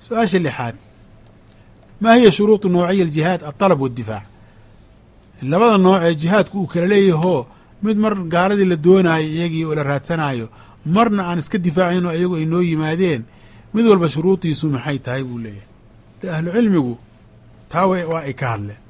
su-aasha lixaad maa hiya shuruudu noociya aljihaad alطalab waاddifaac labada nooc ee jihaadku uu kala leeyahoo mid mar gaaladii la doonaayo iyagii oo la raadsanayo marna aan iska difaacin oo iyagu ay noo yimaadeen mid walba shuruudiisu maxay tahay buu leeyahay de ahlu cilmigu taa waa ay ka hadleen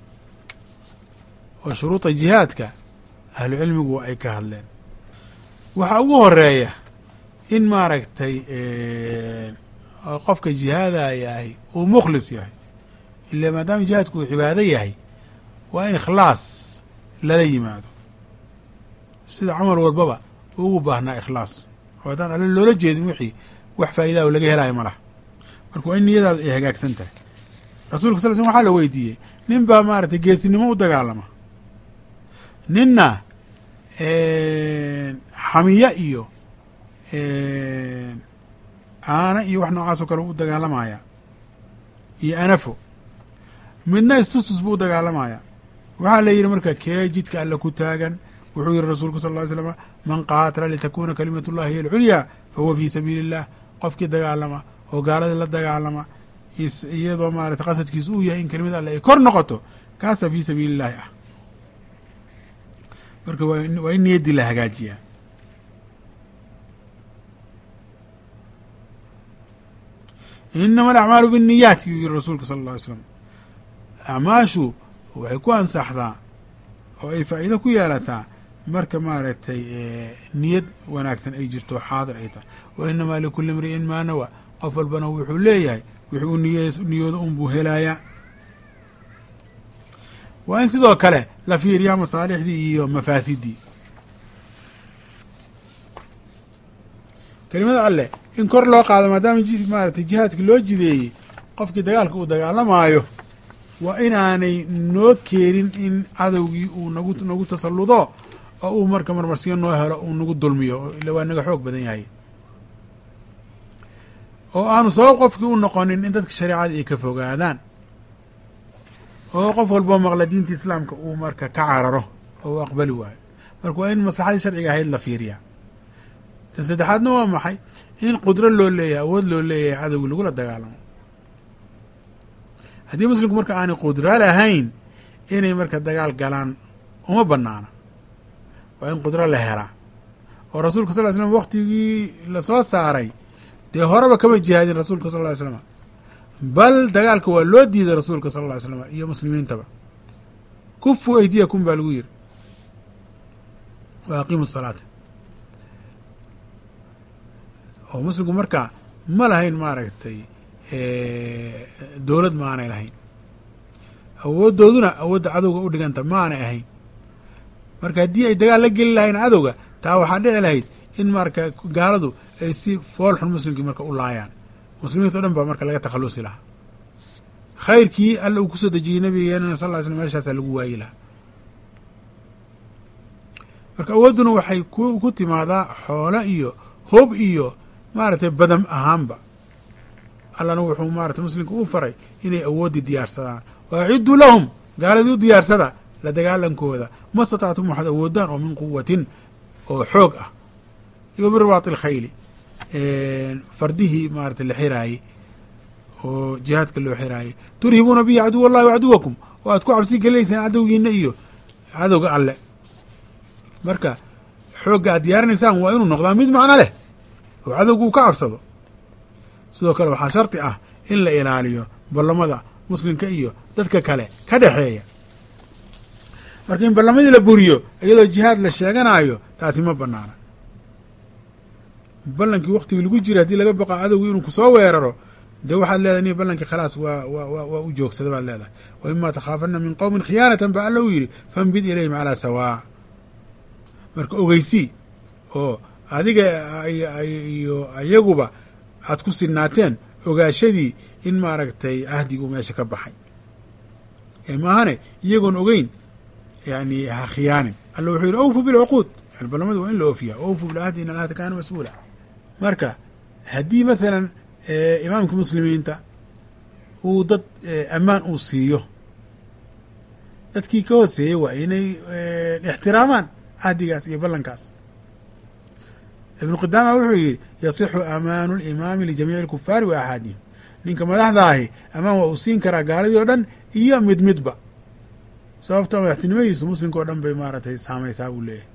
oo shuruuda jihaadka ahlu cilmigu waa ay ka hadleen waxaa ugu horeeya in maaragtay qofka jihaadayahay uu mukhlis yahay ila maadaama jihaadku uu cibaado yahay waa in ikhlaas lala yimaado sida camal walbaba ugu baahnaa ikhlaas oo haddaan alle loola jeedin wixii wax faa'iidaah laga helaayo ma laha marka waa in niyadaadu ay hagaagsan tahay rasuulka sal l slm waxaa la weydiiyey nin baa maaragtay geesinimo u dagaalama ninna xamiya iyo caana iyo wax noocaas oo kale u dagaalamaya iyo anafo midna istustus buu u dagaalamaya waxaa la yidhi marka kee jidka alle ku taagan wuxuu yihi rasuulku sal ly slm man qaatala litakuna kalimat ullahi hiy alculyaa fahuwa fii sabiili illah qofkii dagaalama oo gaaladii la dagaalama iyadoo maarata qasadkiisu uu yahay in kelimada alle ay kor noqoto kaasa fii sabiili illahi ah marka waa in niyaddii la hagaajiyaa inama alacmaalu binniyaat yuu yihi rasuulka sala alla alay slam acmaashu waxay ku ansaxdaa oo ay faa'iido ku yeelataa marka maaragtay niyad wanaagsan ay jirto xaadir ay tahay wa inamaa likulli imri'in maa nawa qof walbana wuxuu leeyahay wixii uu niy niyoodo unbuu helayaa waa in sidoo kale la fiiriyaa masaalixdii iyo mafaasidii kelimada alleh in kor loo qaado maadaama maaragtay jihaadkii loo jideeyey qofkii dagaalka uu dagaalamaayo waa inaanay noo keenin in cadowgii uu nagu nagu tasalludo oo uu marka marmarsiyo noo helo uu nagu dulmiyo ila waa naga xoog badan yahay oo aanu sabab qofkii u noqonin in dadka shareecada ay ka fogaadaan oo qof walboo maqla diinta islaamka uu marka ka cararo oo uu aqbali waayo marka waa in maslaxadii sharciga ahayd la fiiriyaa tan saddexaadna waa maxay in qudro loo leeyahay awood loo leeyahay cadowgii lagula dagaalamo haddii muslimku marka aanay qudro lahayn inay marka dagaal galaan uma banaana waa in qudro la helaa oo rasuulka sal ly slam waktigii lasoo saaray dee horeba kama jihaadin rasuulka sal ly slam bal dagaalka waa loo diiday rasuulka sal ly slam iyo muslimiintaba kufu aydiyakum baa lagu yiri wa aqiimu salaata oo muslimku marka ma lahayn maaragtay dowlad ma aanay lahayn awooddooduna awoodda cadowga u dhiganta ma aanay ahayn marka haddii ay dagaal la geli lahayn cadowga taa waxaa dhici lahayd in marka gaaladu ay si fool xun muslimkii marka u laayaan muslimiinta o dhan baa marka laga takhalusi lahaa khayrkii alla uu kusoo dejiyey nabigeenana sal ly slm meeshaasaa lagu waayi lahaa marka awoodduna waxay ku timaadaa xoolo iyo hob iyo maaragtay badam ahaanba allana wuxuu maarata muslimka u faray inay awooddii diyaarsadaan wa aciduu lahum gaaladii u diyaarsada la dagaalankooda ma statactum waxaad awoodaan oo min quwatin oo xoog ah iyo min ribaati alkhayli fardihii maarata la xiraayey oo jihaadka loo xiraayey turhibuuna bihi caduw allahi wa caduwakum oo aad ku cabsi gelinaysaan cadowgiina iyo cadowga alle marka xoogga aad diyaarinaysaan waa inuu noqdaa mid macno leh oo cadowga uu ka cabsado sidoo kale waxaa shardi ah in la ilaaliyo ballamada muslimka iyo dadka kale ka dhexeeya marka in ballamadii la buriyo iyadoo jihaad la sheeganayo taasi ma banaana ballankii waktigii lagu jira haddii laga baqa cadowgii inuu kusoo weeraro dee waxaad leedahay ni ballankii khalaas waa wa waa u joogsada baad leedahay wa ima takhaafana min qowmin khiyaanatan ba alla u yidhi fanbid ilayhim calaa sawaa marka ogeysii oo adiga iyo ayaguba aad ku sinaateen ogaashadii in maaragtay cahdiguu meesha ka baxay maahane iyagoon ogeyn yani ha khiyaanin alla wuxuu yidhi awfu bilcuquud yani ballamadu waa in la oofiya awfu bilcahdi in alcahda kaana mas-uula marka haddii mathalan imaamka muslimiinta uu dad ammaan uu siiyo dadkii ka hooseeyey waa inay ixtiraamaan cahdigaas iyo ballankaas ibnu qidaama wuxuu yidhi yasixu amaanu limaami lijamiici alkufaari wa axaadihim ninka madaxda ahi amaan waa uu siin karaa gaaladii oo dhan iyo mid midba sababta madaxtinimadiisu muslimka oo dhan bay maaragtay saamaysaa buu leeyahay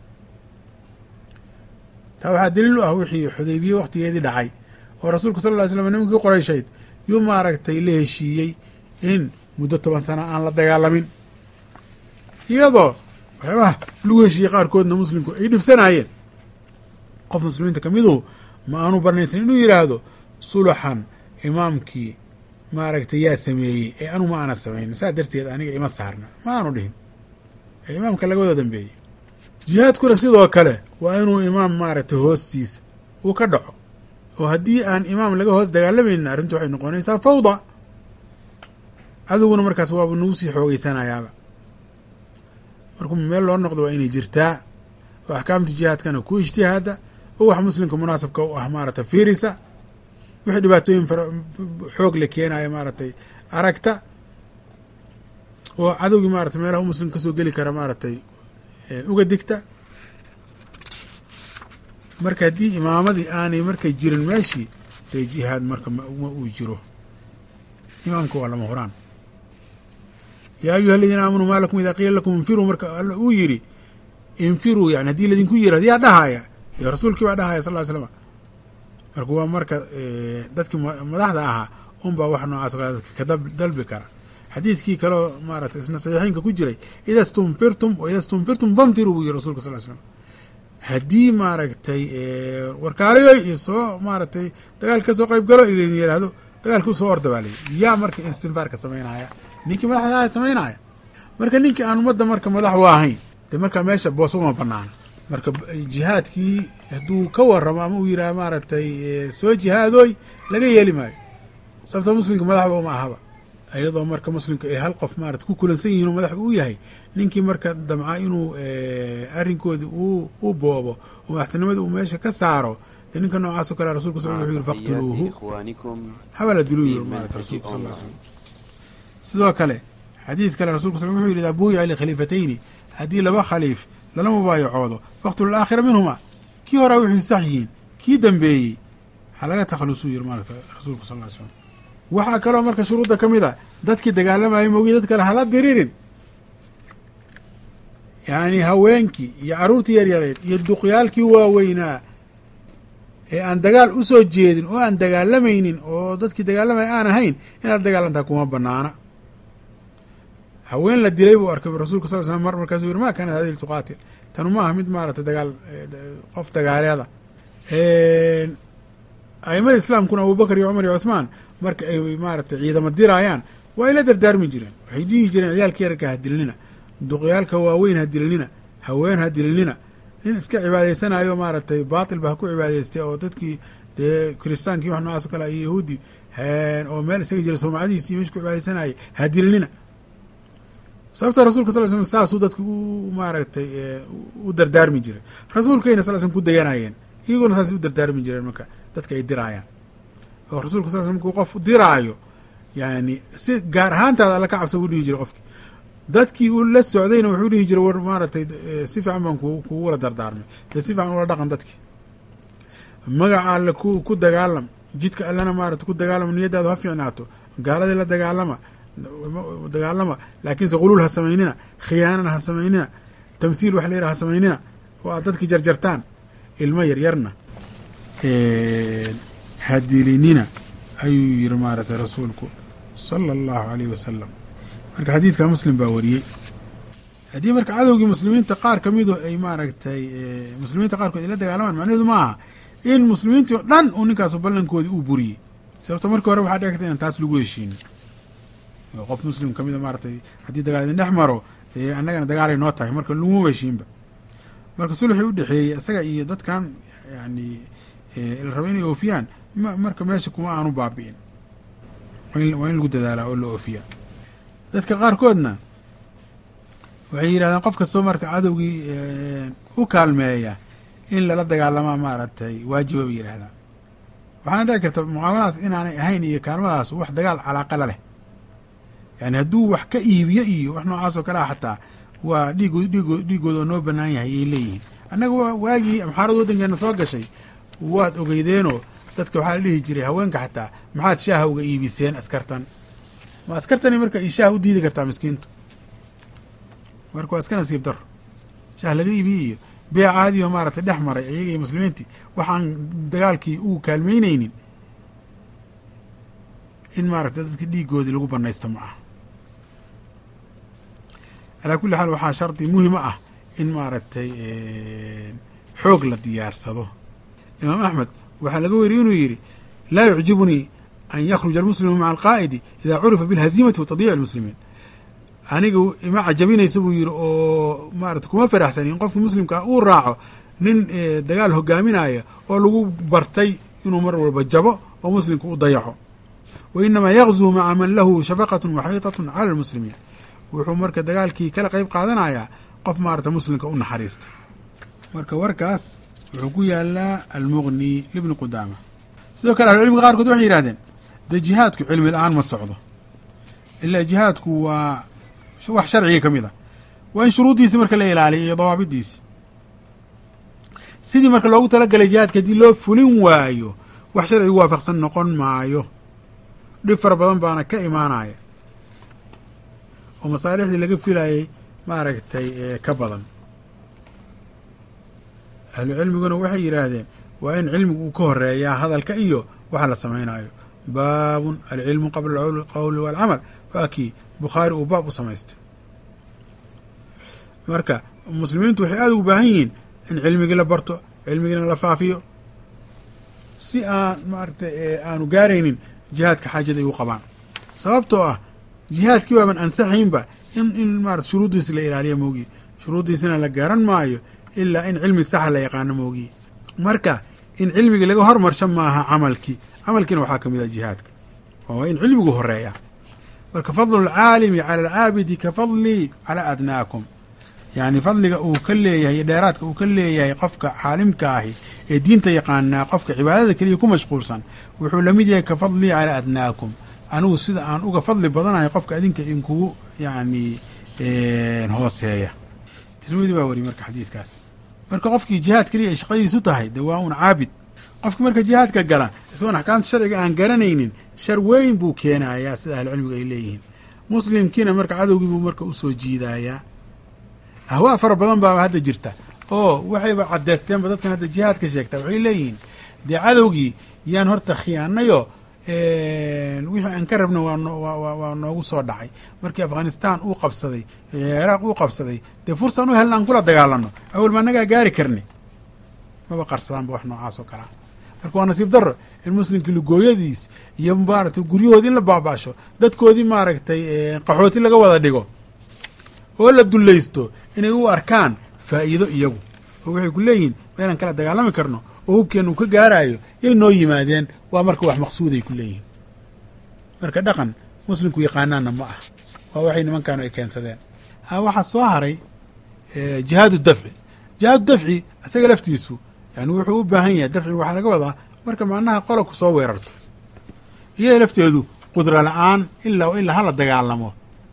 taa waxaa daliil u ah wixii xudaybiye wakhtigeedii dhacay oo rasuulka sal lla ly slam nimankii qorayshayd yuu maaragtay la heshiiyey in muddo toban sana aan la dagaalamin iyadoo waxyaabaha lagu heshiiyey qaarkoodna muslimku ay dhibsanaayeen qof muslimiinta ka miduhu ma aanu banaysan inuu yidhaahdo sulaxan imaamkii maaragtay yaa sameeyey ee anu ma aana samaynin saa darteed aniga ima saarna ma aanu dhihin ee imaamka laga wada dambeeyey jihaadkuna sidoo kale waa inuu imaam maaragtay hoostiisa uu ka dhaco oo haddii aan imaam laga hoos dagaalamaynin arrintu waxay noqonaysaa fawda cadowguna markaas waaba nagu sii xoogeysanayaaba markuu meel loo noqdo waa inay jirtaa oo axkaamta jihaadkana ku ijtihaada oo wax muslimka munaasabka u ah maaragtay fiirisa wixii dhibaatooyin xoog la keenaya maaragtay aragta oo cadowgii maratay meelaha u muslimka kasoo geli kara maaragtay uga digta marka haddii imaamadii aanay markay jirin meeshii dee jihaad marka ma uu jiro imaamka waa lama huraan yaa ayuha aladiina aamanuu maa lakum idaa qiila lakum infiruu marka alla uu yidhi infiruu yani haddii ladinku yirahdo yaa dhahaya dee rasuulkii baa dhahaya sal ly slama marka waa marka dadkii madaxda ahaa unbaa wax noocaas o kale dadka ka dalbi kara xadiidkii kaleo maaratay isna saxiixeynka ku jiray ida stunfirtum wa ida stunfirtum fanfiruu buu yiri rasulka sal ly slam haddii maaragtay warkaalayoy iyo soo maaragtay dagaalka ka soo qayb galo idin yidhaahdo dagaalka usoo orda baa layihi yaa marka istinfaarka samaynaya ninkii madaxdaha samaynaya marka ninkii aan ummadda marka madax u ahayn de marka meesha boos uma banaana marka jihaadkii hadduu ka waramo ama uu yidhaha maaragtay soo jihaadoy laga yeeli maayo sababta muslimka madaxba uma ahaba iyadoo marka muslimka ay hal qof maarata ku kulansan yihin oo madax uu yahay ninkii marka damca inuu arrinkoodii u boobo oo madaxtinimada uu meesha ka saaro dee ninka noocaas o kale rasulka sal wuxuu yiri faqtuluuhu habala diluu yiri maarata rasulka sal ly slam sidoo kale xadiid kale rasulka sal wuxuu yidhi idaa buuyica likhaliifatayni haddii laba khaliif lala mubaayacoodo faqtulu alaakhira minhuma kii horaa wixii sax yihiin kii dambeeyey ha laga takhalusuu yiri maarata rasuulka sal ly slam waxaa kaloo marka shuruudda ka mid a dadkii dagaalamayay moogii dad kale hala diririn yacni haweenkii iyo carruurtii yaryareed iyo duqyaalkii waaweynaa ee aan dagaal u soo jeedin oo aan dagaalamaynin oo dadkii dagaalamaya aan ahayn inaad dagaalantaa kuma banaana haween la dilay buu arkay rasulka sal slam mar markaasuu yiri ma kaanat hadihi tuqaatil tanu ma aha mid maaragtay dagaal qof dagaaleeda aimada islaamkuna abubakar iyo cumar iyo cuthmaan marka ay maaragtay ciidamo diraayaan waa ay la dardaarmi jireen waxay dhihi jireen ciyaalka yararka ha dilinina duqyaalka waaweyn ha dilinina haween ha dilinina nin iska cibaadaysanayo maaragtay baatil ba ha ku cibaadaystay oo dadkii dee kiristaankii wax noocaas o kale iyo yahuudi oo meel isaga jira soomacadiisi mesh ku cibaadaysanayay ha dilinina sababta rasulka sal slam saasuu dadka u maaragtay u dardaarmi jiray rasuulkayna sal slm ku dayanayeen iyagoona saasay u dardaarmi jireen marka dadka ay diraayaan oo rasulka sal sl markuu qof diraayo yani si gaar ahaantaada alla ka cabsa buu dhihi jiray qofki dadkii uu la socdayna wuxuu dhihi jiray war maaragtay si fiican baan kugula dardaarmay dee si fiican ula dhaqan dadki magaca alle ku ku dagaalam jidka allena maarata ku dagaalama niyadaadu ha fiicnaato gaaladii la dagaalama dagaalama laakiinse quluul ha samaynina khiyaanana ha samaynina tamthiil wax la yidhaha ha samaynina oo aad dadki jarjartaan ilmo yaryarna hadilinina ayuu yiri maaragtay rasuulku sala allahu alayh wasalam marka xadiidka muslim baa wariyey haddii marka cadowgii muslimiinta qaar ka midu ay maaragtay muslimiinta qaarkood ay la dagaalamaan macnaheedu ma aha in muslimiintii oo dhan uu ninkaasu ballankoodii uu buriyey sababto markii hore waxaa dhici karta inaan taas lagu heshiinin qof muslim ka mida maaragtay haddii dagaal idin dhex maro dee annagana dagaalay noo tahay marka laguma heshiinba marka sulxii u dhexeeyey isaga iyo dadkan yani la rabo inay oofiyaan marka meesha kuma aanu baabi'in waa in lagu dadaalaa oo la oofiyaa dadka qaarkoodna waxay yidhahdeen qof kastoo marka cadowgii u kaalmeeya in lala dagaalamaa maaragtay waajiba bay yidhahdaan waxaana dhici karta mucaamaladaas inaanay ahayn iyo kaalmadaas wax dagaal calaaqala leh yani hadduu wax ka iibiyo iyo wax noocaas oo kale ah xataa waa dhiigood dhiigood dhiigooda oo noo banaan yahay ayay leeyihiin annaga waagii amxaarada waddankeena soo gashay waad ogeydeenoo dadka waxaa la dhihi jiray haweenka xataa maxaad shaaha uga iibiseen askartan ma askartani marka i shaah u diidi kartaa miskiintu marka waa iska nasiib daro shaah laga iibiyey iyo bee caadiyo maaragtay dhex maray iyaga iyo muslimiintii waxaan dagaalkii uu kaalmeyneynin in maaragtay dadka dhiigoodii lagu banaysto ma aha calaa kulli xaal waxaa shardi muhima ah in maaragtay xoog la diyaarsado imaam axmed waxaa laga weriyey inuu yidhi laa yucjibunii an yakhruja almuslimu maca alqaa'idi idaa curifa bilhaziimati wa tadiici almuslimiin aniga ima cajabinaysa buu yidhi oo maarata kuma faraxsani in qofka muslimkaa uu raaco nin dagaal hogaaminaya oo lagu bartay inuu mar walba jabo oo muslimka u dayaco wa inamaa yakzuu maca man lahu shafaqatun waxaytatun cala almuslimiin wuxuu marka dagaalkii kala qeyb qaadanayaa qof maarata muslimka u naxariista marka warkaas wuxuu ku yaalaa almuqni libni qudaama sidoo kale ahlucilmiga qaarkood waxay yidhahdeen dee jihaadku cilmi la-aan ma socdo ilaa jihaadku waa wax sharciga ka mid ah waa in shuruuddiisi marka la ilaaliya iyo dawaabidiisi sidii marka loogu talagalay jihaadka haddii loo fulin waayo wax sharcigu waafaqsan noqon maayo dhib fara badan baana ka imaanaya oo masaalixdii laga filayay maaragtay ka badan ahlu cilmiguna waxay yidhaahdeen waa in cilmigu uu ka horeeyaa hadalka iyo waxa la samaynayo baabun alcilmu qabla alqowli waalcamal waa kii bukhaari uu baab u samaystay marka muslimiintu waxay aada ugu baahan yihiin in cilmigii la barto cilmigiina la faafiyo si aan maaragtay aanu gaaraynin jihaadka xaajada ay u qabaan sababtoo ah jihaadkii baaban ansaxaynba in in maarata shuruuddiisi la ilaaliya moogiye shuruuddiisina la garan maayo ilaa in cilmi saxa la yaqaano moogiye marka in cilmigii laga hormarsho maaha camalkii camalkiina waxaa ka mid ah jihaadka oo in cilmigu horeeya marka fadlu alcaalimi cala alcaabidi ka fadlii calaa adnaakum yacni fadliga uu ka leeyahay iyo dheeraadka uu ka leeyahay qofka caalimka ahi ee diinta yaqaanaa qofka cibaadada keliya ku mashquulsan wuxuu lamid yahay ka fadlii calaa adnaakum anigu sida aan uga fadli badanahay qofka idinka inkugu yacni hooseeya tirmidi baa wariy marka xadiidkaas marka qofkii jihaad keliya ay shaqadiisu tahay dee waa un caabid qofkii marka jihaadka gala isagoon axkaamta sharciga aan garanaynin shar weyn buu keenayaa sida ahlucilmigu ay leeyihiin muslimkiina marka cadowgii buu marka usoo jiidayaa ahwaa fara badan baaba hadda jirta oo waxayba caddeysteenba dadkan hadda jihaadka sheegta waxay leeyihiin dee cadowgii yaan horta khiyaanayo wixii aan ka rabna waa noogu soo dhacay markii afghanistan uu qabsaday ciraaq uu qabsaday dee fursaan u helna aan kula dagaalano awal ma annagaa gaari karni maba qarsadaanba wax noocaas oo kalea marka waa nasiib daro in muslimkii lugooyadiis iyo maaragtay guryahoodii in la baaba'sho dadkoodii maaragtay qaxooti laga wada dhigo oo la dullaysto inay u arkaan faa'iido iyagu oo waxay ku leeyihiin meelaan kala dagaalami karno oo hubkeenna uu ka gaaraayo yay noo yimaadeen waa marka wax maqsuuday ku leeyihiin marka dhaqan muslimku yaqaanaanna ma ah waa waxay nimankaanu ay keensadeen ha waxaa soo haray jihaadu dafci jihaadu dafci isaga laftiisu yani wuxuu u baahan yahay dafciga waxaa laga wadaa marka macnaha qola ku soo weerarto iyada lafteedu qudra la-aan ilaa ilaa hala dagaalamo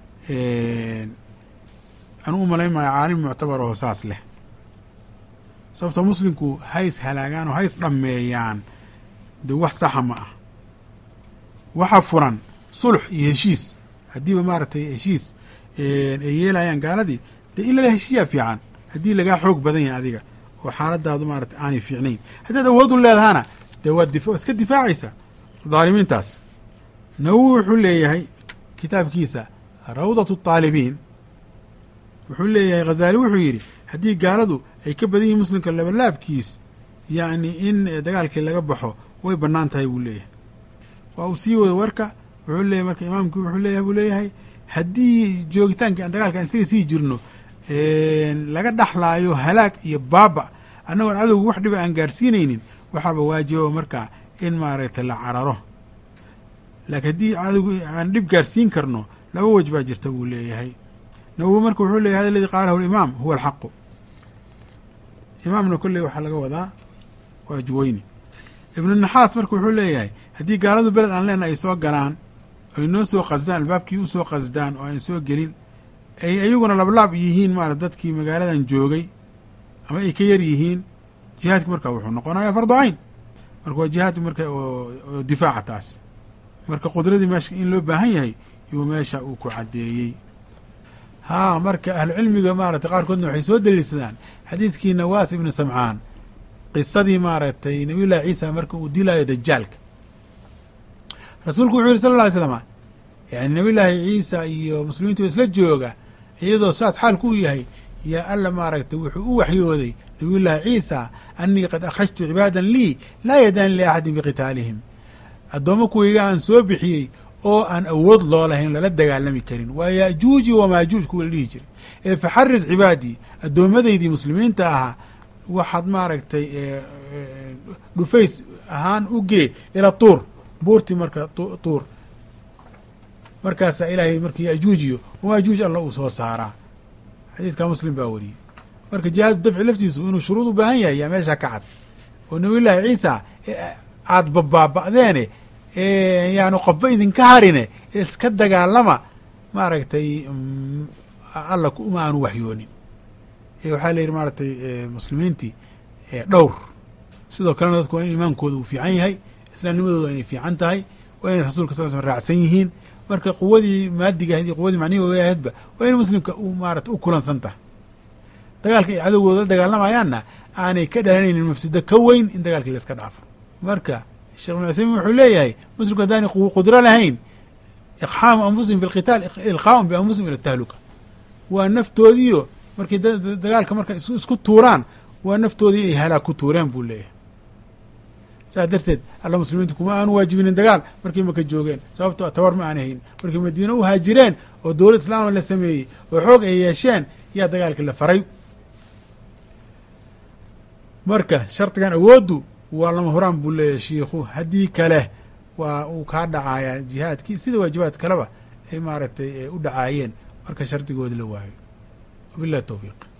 anuu umalayn maayo caalim muctabar oo saas leh sababto muslimku hays halaagaan oo hays dhammeeyaan dee wax saxa ma ah waxa furan sulx iyo heshiis haddiiba maaragtay heshiis ay yeelayaan gaaladii dee in lala heshiiyaa fiican haddii lagaa xoog badan yahay adiga oo xaaladaadu maarata aanay fiicnayn haddaad awood u leedahana dee waad dif iska difaacaysaa dhaalimiintaas nawowi wuxuu leeyahay kitaabkiisa rawdatu taalibiin wuxuu leeyahay khazaali wuxuu yidhi haddii gaaladu ay ka badan yihiin muslimka labalaabkiis yacni in dagaalkii laga baxo way bannaan tahay buu leeyahay waa uu sii wada warka wuxuu leeyahy marka imaamkii wuxuu leeyahay buu leeyahay haddii joogitaankii aan dagaalka isaga sii jirno laga dhaxlaayo halaag iyo baaba annagoon cadowga wax dhiba aan gaarsiinaynin waxaaba waajiba markaa in maaragtay la cararo laakiin haddii cadowga aan dhib gaarsiin karno laba wej baa jirta buu leeyahay nawowi marka wuxuu leyahy hada aladii qaalahu alimaam huwa alxaqu imaamna kolley waxaa laga wadaa waa juweyni ibnu naxaas marka wuxuu leeyahay haddii gaaladu beled aan leenahay ay soo galaan ay noo soo qasdaan albaabkii u soo qasdaan oo aan soo gelin ay iyaguna lablaab yihiin maarata dadkii magaaladan joogay ama ay ka yar yihiin jihaadki marka wuxuu noqonayaa fardu cayn marka waa jihaad marka oo difaaca taas marka qudradii meesha in loo baahan yahay yuu meesha uu ku caddeeyey haa marka ahlucilmiga maaragtay qaarkoodna waxay soo daliilsadaan xadiidkii nawaas ibnu samcaan qisadii maaragtay nabiy llahi ciisa marka uu dilaayo dajaalka rasuulku wuxuu yihi sala alla alay slama yani nabiy llaahi ciisa iyo muslimiintu isla jooga iyadoo saas xaalku u yahay yaa alla maaragtay wuxuu u waxyooday nabiy llaahi ciisa anii qad akhrajtu cibaadan lii laa yadaani liaxadin biqitaalihim addoommo kuwayga aan soo bixiyey oo aan awood loo lahayn lala dagaalami karin waa yaajuuji wamaajuuj kuwa la dhihi jiray ee faxaris cibaadii addoomadaydii muslimiinta ahaa waxaad maaragtay dhufays ahaan u gee ila tuur buurtii marka tuur markaasaa ilaahay marka yaajuujiyo wamaajuuj alla uu soo saaraa xadiidka muslim baa wariyey marka jihaadu dafci laftiisu inuu shuruud u baahan yahay yaa meesha ka cad oo nabiy llaahi ciisa aada babaaba'deene yaanu qofba idinka harine iska dagaalama maaragtay alla uma aanu waxyoonin waxaa la yidhi maaragtay muslimiintii dhowr sidoo kalena dadku waa in iimaankooda uu fiican yahay islaamnimadooda waa inay fiican tahay waa inay rasuulka sal sl raacsan yihiin marka quwadii maadiga ahayd iyo quwadii macnihi ahaydba waa in muslimka u maarata u kulansan tahay dagaalka ay cadowgooda la dagaalamayaanna aanay ka dhalanaynin mafsido ka weyn in dagaalkii la iska dhaafo marka sheekh ibn cuthaymin wuxuu leeyahay muslimku haddaanay qudro lahayn iqxaamu anfusihim fi lqitaal ilqaa'un bianfusihim ila tahluka waa naftoodiiyo markay dagaalka marka isku tuuraan waa naftoodii ay halaag ku tuureen buu leeyahay saas darteed alla muslimiintu kuma aanu waajibinin dagaal markay maka joogeen sababto tawar ma aanay hayn markay madiine u haajireen oo dowlad islaama la sameeyey oo xoog ay yeesheen yaa dagaalkii la faray marka shardigan awooddu waa lama horaan buu leeyahay shiikhu haddii kale waa uu kaa dhacayaa jihaadkii sida waajibaad kaleba ay maaragtay u dhacaayeen marka shardigoodi la waayo wabillahi towfiiq